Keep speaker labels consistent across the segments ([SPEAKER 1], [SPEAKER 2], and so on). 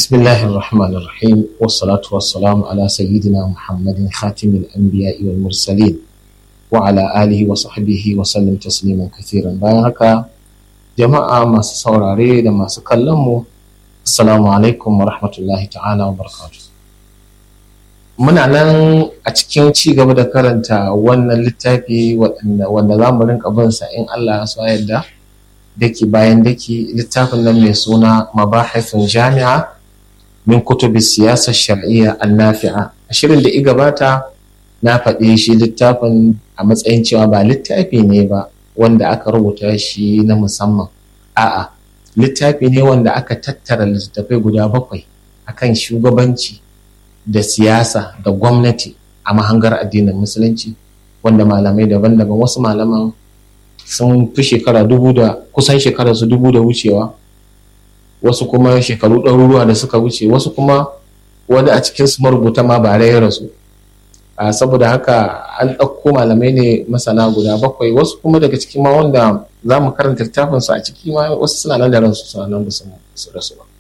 [SPEAKER 1] بسم الله الرحمن الرحيم والصلاة والسلام على سيدنا محمد خاتم الأنبياء والمرسلين وعلى آله وصحبه وسلم تسليما كثيرا bayan haka jama'a masu saurare da masu kallon mu assalamu alaikum wa rahmatullahi ta'ala wa barakatuh muna nan a cikin ci gaba da karanta wannan littafi wanda za mu rinka bin sa in Allah ya so yadda daki bayan daki littafin nan mai suna mabahithun jami'a min kutubi siyasar shar'iyya annafi'a a shirin da i gabata na faɗi shi littafin a matsayin cewa ba littafi ne ba wanda aka rubuta shi na musamman a'a littafi ne wanda aka tattara littattafai guda bakwai akan shugabanci da siyasa da gwamnati a mahangar addinin musulunci wanda malamai daban-daban wasu malaman sun fi shekara dubu da kusan shekara su dubu da wucewa wasu kuma shekaru ɗaruruwa da suka wuce wasu kuma wani a cikin su marubuta ma ba ya rasu saboda haka an ɗauko malamai ne masana guda bakwai wasu kuma daga cikin ma wanda za mu karanta littafin su a ciki ma wasu suna nan da ransu suna nan su rasu ba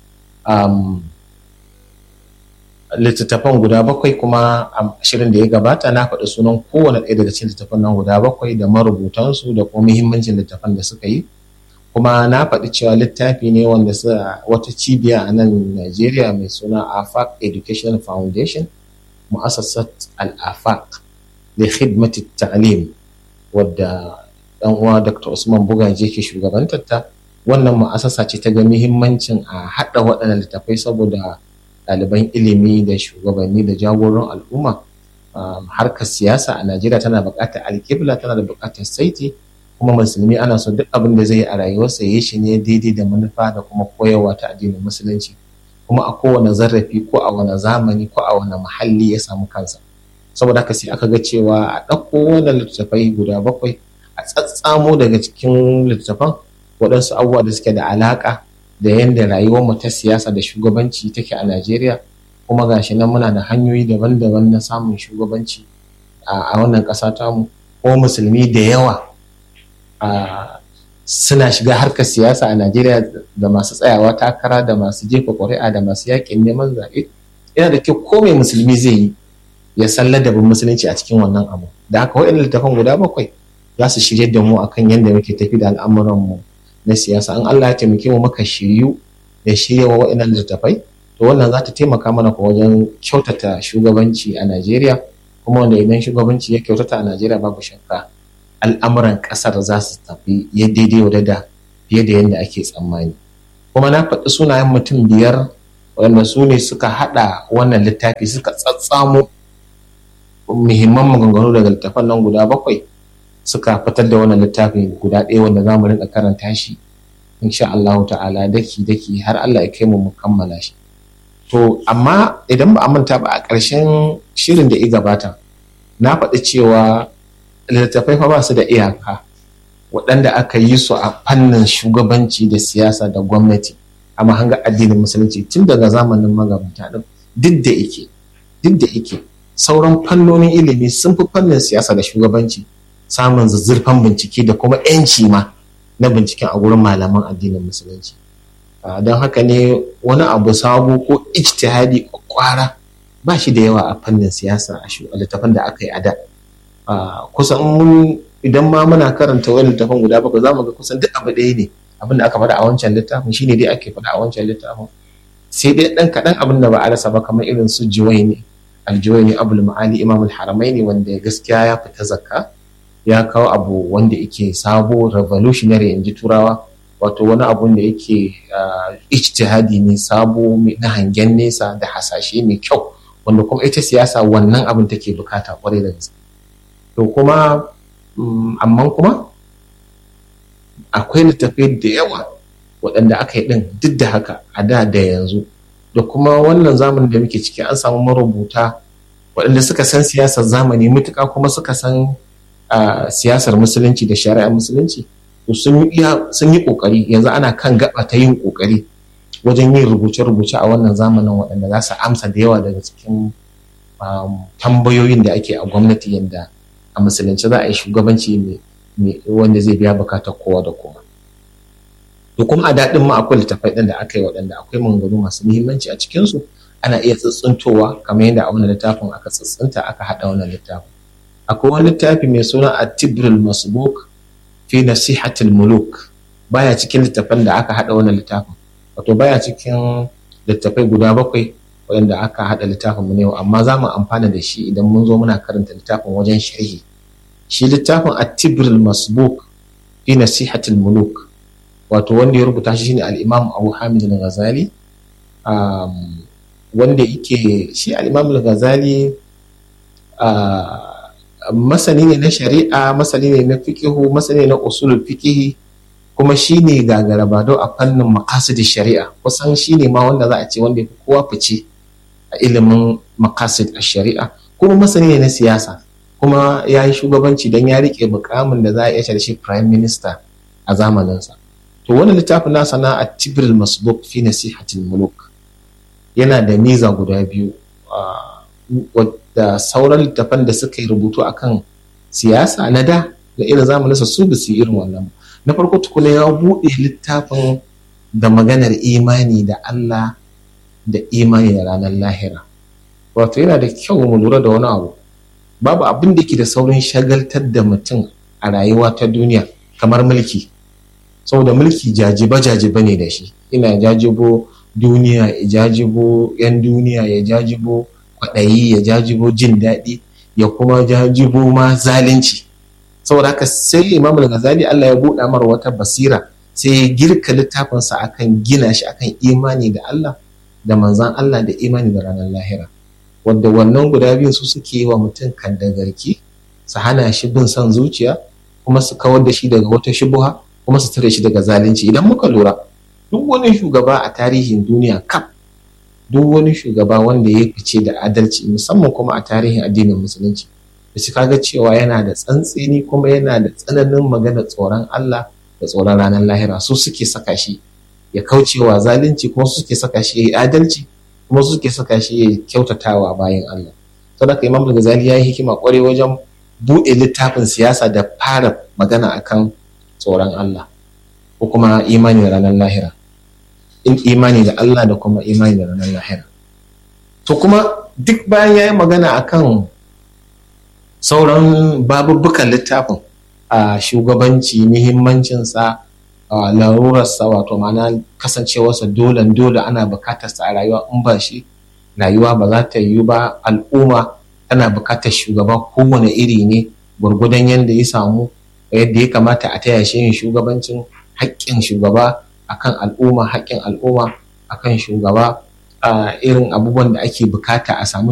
[SPEAKER 1] littattafan guda bakwai kuma a shirin da ya gabata na faɗi sunan kowane ɗaya daga cikin littattafan nan guda bakwai da marubutansu da kuma muhimmancin littattafan da suka yi kuma na faɗi cewa littafi ne wanda wata cibiya a nan Najeriya mai suna AFAC Education Foundation mu'assasat al-AFAC da khidmati ta'lim wadda dan uwa Dr. Usman Bugaje ke shugabantar ta wannan mu'assasa ce ta ga muhimmancin a haɗa waɗannan littafai saboda ɗaliban ilimi da shugabanni da jagoran al'umma harkar siyasa a Najeriya tana buƙatar alƙibla tana da buƙatar saiti kuma musulmi ana so duk abin da zai yi a rayuwarsa ya shi ne daidai da manufa da kuma koyarwa ta addinin musulunci kuma a kowane zarrafi ko a wani zamani ko a wani muhalli ya samu kansa saboda haka sai aka ga cewa a ɗauko wannan littattafai guda bakwai a tsatsamo daga cikin littattafan waɗansu abubuwa da suke da alaƙa da yadda rayuwarmu ta siyasa da shugabanci take a Najeriya kuma gashi nan muna da hanyoyi daban-daban na samun shugabanci a wannan ƙasa tamu ko musulmi da yawa suna shiga harkar siyasa a Najeriya da masu tsayawa takara da masu jefa ƙuri'a da masu yaƙin neman zaɓe yana da kyau ko mai musulmi zai yi ya san ladabin musulunci a cikin wannan abu da haka waɗannan littafan guda bakwai za su shirye da mu akan yadda muke tafi da al'amuranmu na siyasa an Allah ya taimake mu muka shiryu da shirya wa waɗannan littattafai to wannan za ta taimaka mana ko wajen kyautata shugabanci a Najeriya kuma wanda idan shugabanci ya kyautata a Najeriya babu shakka al'amuran ƙasar za su tafi ya daidai wa da fiye da yadda ake tsammani kuma na faɗi sunayen mutum biyar waɗanda su ne suka haɗa wannan littafi suka tsatsamo muhimman maganganu daga littafan nan guda bakwai suka fitar da wannan littafi guda ɗaya wanda za mu rinka karanta shi insha Allah ta'ala daki daki har Allah ya kai mu mu kammala shi to amma idan ba a manta ba a ƙarshen shirin da ya gabata na faɗi cewa littattafai fa ba su da iyaka waɗanda aka yi su a fannin shugabanci da siyasa da gwamnati a mahangar addinin musulunci tun daga zamanin magabata ɗin duk da ike duk da ike sauran fannonin ilimi sun fi fannin siyasa da shugabanci samun zazzurfan bincike da kuma 'yanci ma na binciken a gurin malaman addinin musulunci don haka ne wani abu sabo ko ijtihadi ko kwara ba shi da yawa a fannin siyasa a littafin da aka yi a da kusan mun idan ma muna karanta wani littafin guda bakwai za mu ga kusan duk abu ɗaya ne abin da aka faɗa a wancan littafin shine dai ake faɗa a wancan littafin sai dai ɗan kaɗan abin da ba a rasa ba kamar irin su juwaini aljuwaini abul ma'ali imamul haramaini wanda gaskiya ya fita zakka ya kawo abu wanda yake sabo revolutionary in ji turawa wato wani abun da yake ijtihadi ne sabo na hangen nesa da hasashe mai kyau wanda kuma ita siyasa wannan abin take bukata kwarai da gaske to kuma amma kuma akwai littattafai da yawa waɗanda aka yi ɗin duk da haka a da da yanzu da kuma wannan zamanin da muke ciki an samu marubuta waɗanda suka san siyasar zamani mutuka kuma suka san Uh, siyasar musulunci da shari'ar musulunci sun yi kokari yanzu ana kan gaba ta yin kokari wajen yin rubuce-rubuce a wannan zamanin waɗanda za su amsa da yawa daga cikin um, tambayoyin da ake a gwamnati yadda a musulunci za a yi shugabanci wanda zai biya bukatar kowa da kowa to kuma a daɗin ma akwai littafai ɗin da aka yi waɗanda akwai maganganu masu muhimmanci a cikinsu ana iya tsitsintowa kamar yadda a wannan littafin aka tsitsinta aka haɗa wannan littafin akwai wani littafi mai suna at-tibrul masbuk fi nasihatil muluk baya cikin littafan da aka haɗa wannan littafin wato baya cikin littafai guda bakwai waɗanda aka haɗa littafin mu ne amma za mu amfana da shi idan mun zo muna karanta littafin wajen sharhi shi littafin at-tibrul masbuk fi nasihatil muluk wato wanda ya rubuta shi shine al-imam Abu Hamid al-Ghazali wanda yake shi al-imam al-Ghazali masani ne na shari'a masani ne na fiqihu masani ne na usulul fiqihi kuma shine gagarabado a fannin maqasid shari'a kusan shine ma wanda za a ce wanda yafi kowa fice a ilimin maqasid shari'a kuma masani ne na siyasa kuma ya yi shugabanci don ya rike mukamin da za a iya da shi prime minister a zamaninsa to wani littafin nasa na at-tibril masbuk fi nasihatil muluk yana da miza guda biyu da sauran littafan da suka yi rubutu akan siyasa na da da irin zamaninsa su ba su yi irin wannan na farko tukuna ya buɗe littafin da maganar imani da Allah da imani da ranar lahira wato yana da kyau mu lura da wani abu babu abin da ke da saurin shagaltar da mutum a rayuwa ta duniya kamar mulki saboda mulki jajiba jajiba ne da shi ina jajibo duniya ya jajibo yan duniya ya jajibo kwaɗayi ya jajibo jin daɗi ya kuma jajibo ma zalunci saboda haka sai imam al-ghazali Allah ya buɗa mara wata basira sai ya girka littafinsa akan gina shi akan imani da Allah da manzan Allah da imani da ranar lahira wadda wannan guda biyu su suke yi wa mutum kan da garki su hana shi bin son zuciya kuma su kawar da shi daga wata shubuha kuma su tare shi daga zalunci idan muka lura duk wani shugaba a tarihin duniya kaf duk wani shugaba wanda ya fice da adalci musamman kuma a tarihin addinin musulunci da shi kaga cewa yana da tsantseni kuma yana da tsananin magana tsoron Allah da tsoron ranar lahira su suke saka shi ya kaucewa zalunci kuma su suke saka shi ya yi adalci kuma su suke saka shi ya kyautatawa bayan Allah saboda Imam Ghazali ya yi hikima kwarai wajen buɗe littafin siyasa da fara magana akan tsoron Allah ko kuma imani da ranar lahira in imani da Allah da kuma imani da ranar lahira to kuma duk bayan ya yi magana akan sauran babubbukan littafin a shugabanci muhimmancinsa a larurarsa wato mana kasancewarsa dole dole ana bukatarsa a rayuwa in ba shi rayuwa ba za ta yiwu ba al'umma tana bukatar shugaba kowane iri ne gwargwadon yadda ya samu yadda ya kamata a taya shi yin shugabancin haƙƙin shugaba akan al'umma haƙƙin al'umma akan shugaba irin abubuwan da ake bukata a samu